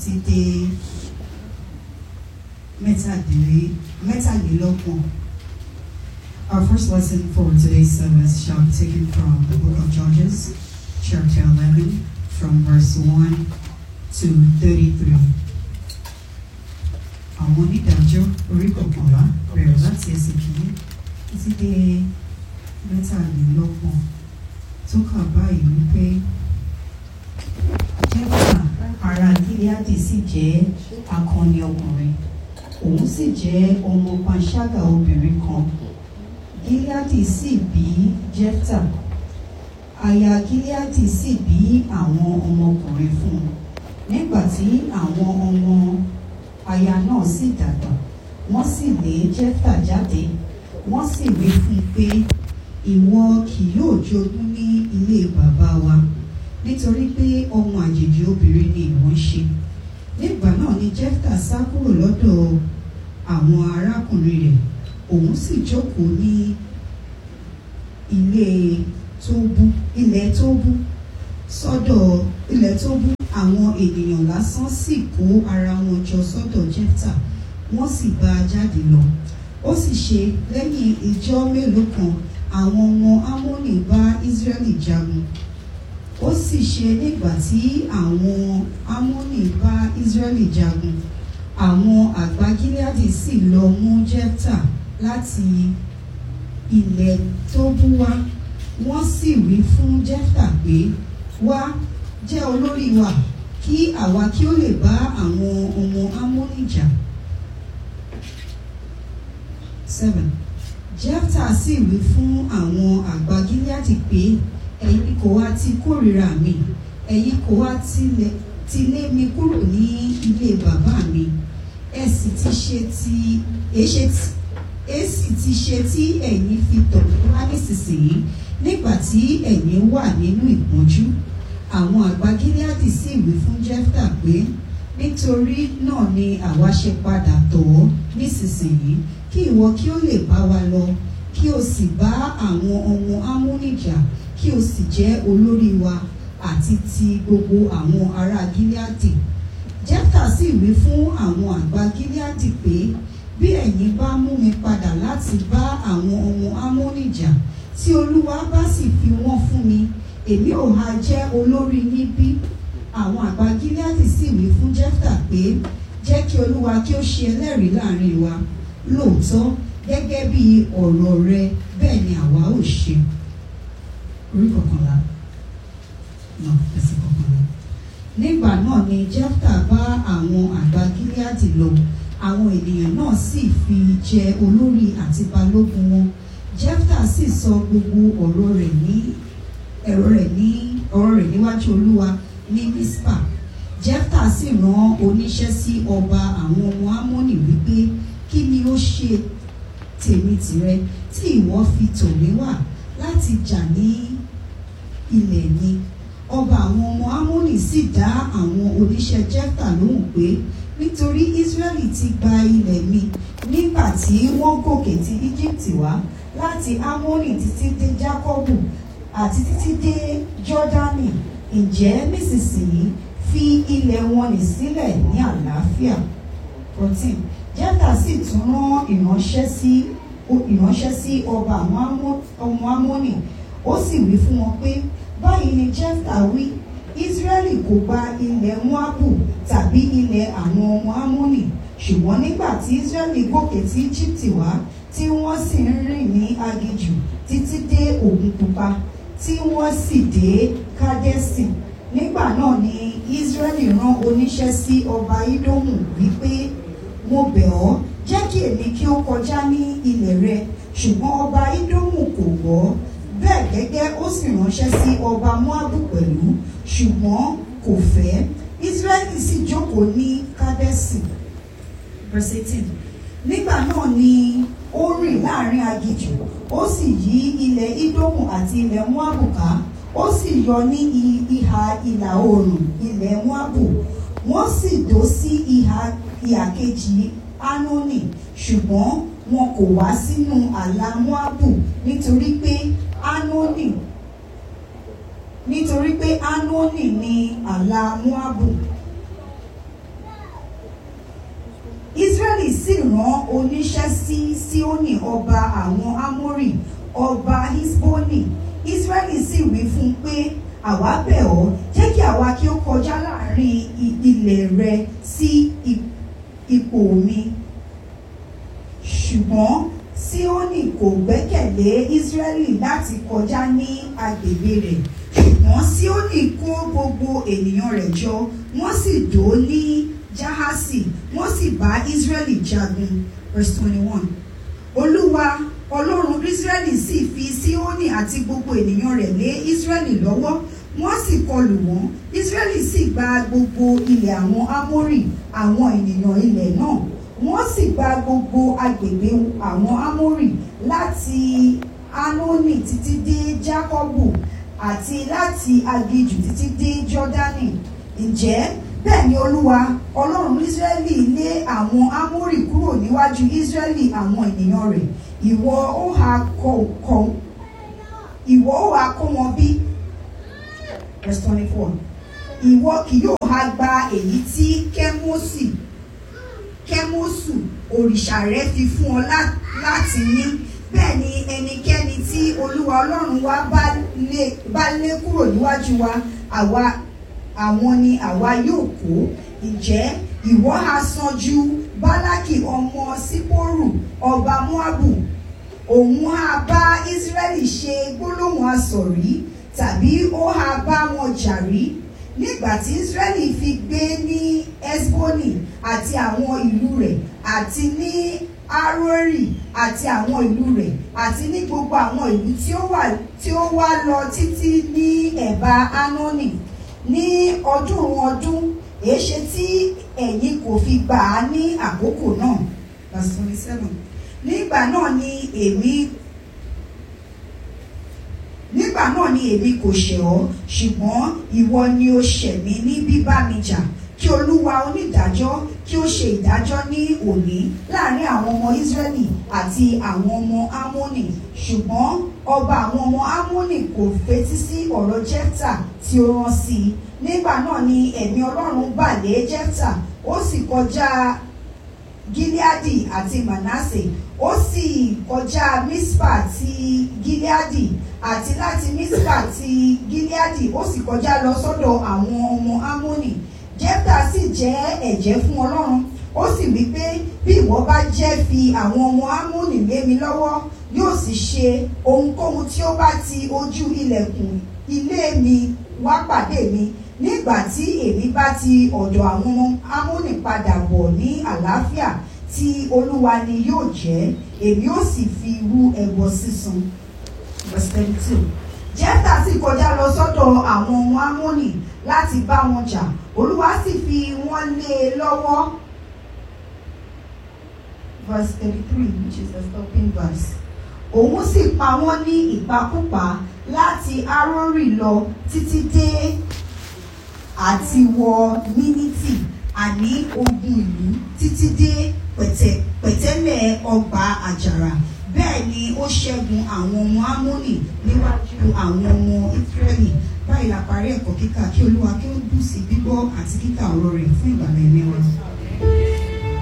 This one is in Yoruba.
títí dé mẹ́tàdínlé- mẹ́tàlélọ́gbọ̀n. Our first lesson for today's service shall be taken from the book of Judges, chapter 11, from verse 1 to 33. Àwọn onídàájọ́ orí kọ̀ọ̀kanlá bẹ̀rẹ̀ láti ẹsẹ̀ kìíní títí dé mẹ́tàlélọ́gbọ̀n tó kà báyìí wípé Jẹ́fà ará Gíleádì sì jẹ́ akọni ọkùnrin òun sì jẹ́ ọmọ panṣágà obìnrin kan Gíleádì sì bí Jẹ́fà aya Gíleádì sì bí àwọn ọmọkùnrin fún un nígbà tí àwọn ọmọ aya náà sì dàgbà wọ́n sì lé Jẹ́fà jáde wọ́n sì wí fún un pé ìwọ kì yóò jogún ní ilé bàbá wa nítorí pé ọmọ àjèjì obìnrin ni ìwọ ń ṣe nígbà náà ni Jẹ́fà sá kúrò lọ́dọ̀ àwọn arákùnrin rẹ̀ òun sì jókòó ní ilé Tóbú ilẹ̀ Tóbú sọ́dọ̀ ilẹ̀ Tóbú àwọn ènìyàn lásán sì kó ara wọn jọ sọ́dọ̀ Jẹ́fà wọ́n sì bá a jáde lọ ó sì ṣe lẹ́yìn ìjọ́ mélòó kan àwọn ọmọ Ámónì bá Ísírẹ́lì jagun ó sì ṣe nígbà tí àwọn Ámónì bá Ísírẹ́lì jagun àwọn àgbà Gíleádì sì lọ mú Jẹ́fà láti ilẹ̀ Tóbú wá wọ́n sì wí fún Jẹ́fà pé wá jẹ́ olórí wa kí àwa kí ó lè bá àwọn ọmọ Ámónì jà. seven Jẹ́fà sì wí fún àwọn àgbà Gíleádì pé ẹ̀yin kò wá ti kórìíra mi ẹ̀yin kò wá tilẹ̀ ti lé mi kúrò ní ilé bàbá mi ẹ sì ti ṣe ti èṣe tí ẹ sì ti ṣe tí ẹ̀yin fi tọ̀ mí wá nísinsìnyí nígbà tí ẹ̀yin wà nínú ìpọ́njú àwọn àgbà Gíleádì sì wí fún Jẹ́fà pé nítorí náà ni àwa ṣe padà tọ̀ ọ́ nísinsìnyí kí ìwọ kí ó lè bá wa lọ kí o sì bá àwọn ọmọ Ámónì jà kí o sì jẹ́ olórí wa àti ti gbogbo àwọn ará Gíleádì Jẹ́fà sì wí fún àwọn àgbà Gíleádì pé bí ẹ̀yin bá mú mi padà láti bá àwọn ọmọ Ámónì jà tí Olúwa bá sì fi wọ́n fún mi èmi ò ha jẹ́ olórí níbí àwọn àgbà Gíleádì sì wí fún Jẹ́fà pé jẹ́ kí Olúwa kí ó ṣe ẹlẹ́rìí láàrin wa lóòótọ́ gẹ́gẹ́ bí ọ̀rọ̀ rẹ bẹ́ẹ̀ ni àwa ò ṣe orí kọkànlá náà ẹsẹ̀ kọkànlá. nígbà náà ni Jẹ́fà bá àwọn àgbà Gíleádì lọ àwọn ènìyàn náà sì fi jẹ olórí àti balógun wọn Jẹ́fà sì sọ gbogbo ọ̀rọ̀ rẹ̀ ní ẹ̀rọ rẹ̀ ní ọ̀rọ̀ rẹ̀ níwájú Olúwa ní Mísípà Jẹ́fà sì rán oníṣẹ́ sí ọba àwọn ọmọ Ámónì wípé kí ni ó ṣe tèmi tìrẹ tí ìwọ fi tọ̀ mí wá láti jà ní ilẹ̀ mi ọba àwọn ọmọ Ámónì sì dá àwọn oníṣẹ́ Jẹ́fà lóhùn pé nítorí Ísírẹ́lì ti gba ilẹ̀ mi nígbà tí wọ́n gòkè ti Íjíbítì wá láti Ámónì títí dé Jákọ́bù àti títí dé Jọ́dánì ǹjẹ́ nísinsìnyí fi ilẹ̀ wọn nì sílẹ̀ ní àlàáfíà fourteen Jẹ́fà sì tún rán ìránṣẹ́ sí ìránṣẹ́ sí ọba àwọn ọmọ Ámónì ó sì wí fún wọn pé báyìí ni Jẹ́fà wí Ísírẹ́lì kò gba ilẹ̀ Móábù tàbí ilẹ̀ àwọn ọmọ Ámónì ṣùgbọ́n nígbà tí Ísírẹ́lì gòkè tí Íjíbítì wá tí wọ́n sì ń rìn ní aginjù títí dé Òkun Pupa tí wọ́n sì dé Kádẹ́sì nígbà náà ni Ísírẹ́lì rán oníṣẹ́ sí ọba Ídómù wípé mo bẹ̀ ọ́ jẹ́ kí èmi kí ó kọjá ní ilẹ̀ rẹ ṣùgbọ́n ọba Ídómù kò gbọ́ bẹ́ẹ̀ gẹ́gẹ́ ó sì ránṣẹ́ sí ọba Móábù pẹ̀lú ṣùgbọ́n kò fẹ́ Ísírẹ́lì sì jókòó ní Kádẹ́sì verse eighteen nígbà náà ni ó rìn láàrin aginjù ó sì yí ilẹ̀ Ídómù àti ilẹ̀ Móábù ká ó sì yọ ní ìhà ìlà oòrùn ilẹ̀ Móábù wọ́n sì dó sí ìhà ìhà kejì Ánónì ṣùgbọ́n wọn kò wá sínú àlà Móábù nítorí pé Ánónì nítorí pé Ánónì ni àlà Móábù israẹli sì rán oníṣẹ́ sí síónì ọba àwọn amórì ọba hisboni israẹli sì wí fún un pé àwa bẹ̀ ọ́ jẹ́ kí àwa kí ó kọjá láàrin i- ilẹ̀ rẹ sí i- ipò mi ṣùgbọ́n síónì kò gbẹ́kẹ̀lé israẹli láti kọjá ní agbègbè rẹ̀ ṣùgbọ́n síónì kó gbogbo ènìyàn rẹ̀ jọ wọ́n sì dó ní jahasi wọ́n sì bá israẹli jagun verse twenty one olúwa ọlọ́run israẹli sì fi síónì àti gbogbo ènìyàn rẹ̀ lé israẹli lọ́wọ́ wọ́n sì kọlù wọ́n israẹli sì gba gbogbo ilẹ̀ àwọn amórì àwọn ènìyàn ilẹ̀ náà wọ́n sì gba gbogbo agbègbè àwọn amórì láti anoni títí dé jacobu àti láti agijù títí dé jordani ǹjẹ́ bẹ́ẹ̀ ni olúwa ọlọ́run israẹli lé àwọn amórì kúrò níwájú israẹli àwọn ènìyàn rẹ̀ ìwọ ó ha kọ kọ ìwọ ó ha kó wọn bí verse twenty four ìwọ kì yóò ha gba èyí tí kẹ́mọ́sì kẹ́mọ́sù òrìṣà rẹ fi fún ọ lá- láti ní bẹ́ẹ̀ ni ẹnikẹ́ni tí olúwa ọlọ́run wa bá lé bá lé kúrò níwájú wa àwa àwọn ni àwa yóò kó ǹjẹ́ ìwọ ha sàn ju bálákì ọmọ sípòrù ọba moabu òun ha bá israẹli ṣe gbólóhùn asọ̀rí tàbí ó ha bá wọn jà rí nígbà tí israẹli fi gbé ní esboni àti àwọn ìlú rẹ̀ àti ní arori àti àwọn ìlú rẹ̀ àti ní gbogbo àwọn ìlú tí ó wà tí ó wá lọ títí ní ẹ̀bá anoni ní ọdún ọdún èéṣe tí ẹ̀yin kò fi gbà á ní àkókò náà verse twenty seven nígbà náà ni èmi nígbà náà ni èmi kò ṣẹ̀ ọ́ ṣùgbọ́n ìwọ ni ó ṣẹ̀ mí ní bíbá mi jà kí olúwa onídàájọ́ kí ó ṣe ìdájọ́ ní òní láàrin àwọn ọmọ Ísírẹ́lì àti àwọn ọmọ Ámónì ṣùgbọ́n ọba àwọn ọmọ Ámónì kò fetí sí ọ̀rọ̀ Jẹ́fítà tí ó rán sí i nígbà náà ni ẹ̀mí Ọlọ́run bà lé Jẹ́fítà ó sì kọjá Gileadi àti Manasse ó sì kọjá Mispa ti Gileadi àti láti Mispa ti Gileadi ó sì kọjá lọ sọ́dọ̀ àwọn ọmọ Ámónì Jẹ́fítà sì jẹ́ ẹ̀jẹ́ fún Ọlọ́run ó sì wí pé bí ìwọ bá jẹ́ fi àwọn ọmọ Ámónì lé mi lọ́wọ́ yóò sì ṣe ohunkóhun tí ó bá ti ojú ilẹ̀kùn ilé mi wá pàdé mi nígbà tí èmi bá ti ọ̀dọ̀ àwọn ọmọ Ámónì padà bọ̀ ní àlàáfíà tí Olúwa ni yóò jẹ́ èmi ó sì fi rú ẹbọ sísun verse thirty two jẹ́fà sì kọjá lọ sọ́dọ̀ àwọn ọmọ Ámónì láti bá wọn jà Olúwa sì fi wọ́n lé e lọ́wọ́ verse thirty three which is the stopping verse òun sì pa wọ́n ní ìpakúpa láti Arórì lọ títí dé àti wọ Mínítì àní ogun ìlú títí dé pẹ̀tẹ̀ pẹ̀tẹ́lẹ̀ ọgbà àjàrà bẹ́ẹ̀ ni ó ṣẹ́gun àwọn ọmọ Ámónì níwájú àwọn ọmọ Ísírẹ́lì báyìí la parí ẹ̀kọ́ kíkà kí Olúwa kí ó bù sí gbígbọ́ àti kíkà ọ̀rọ̀ rẹ̀ fún ìgbàlẹ̀ ẹ̀mí wa.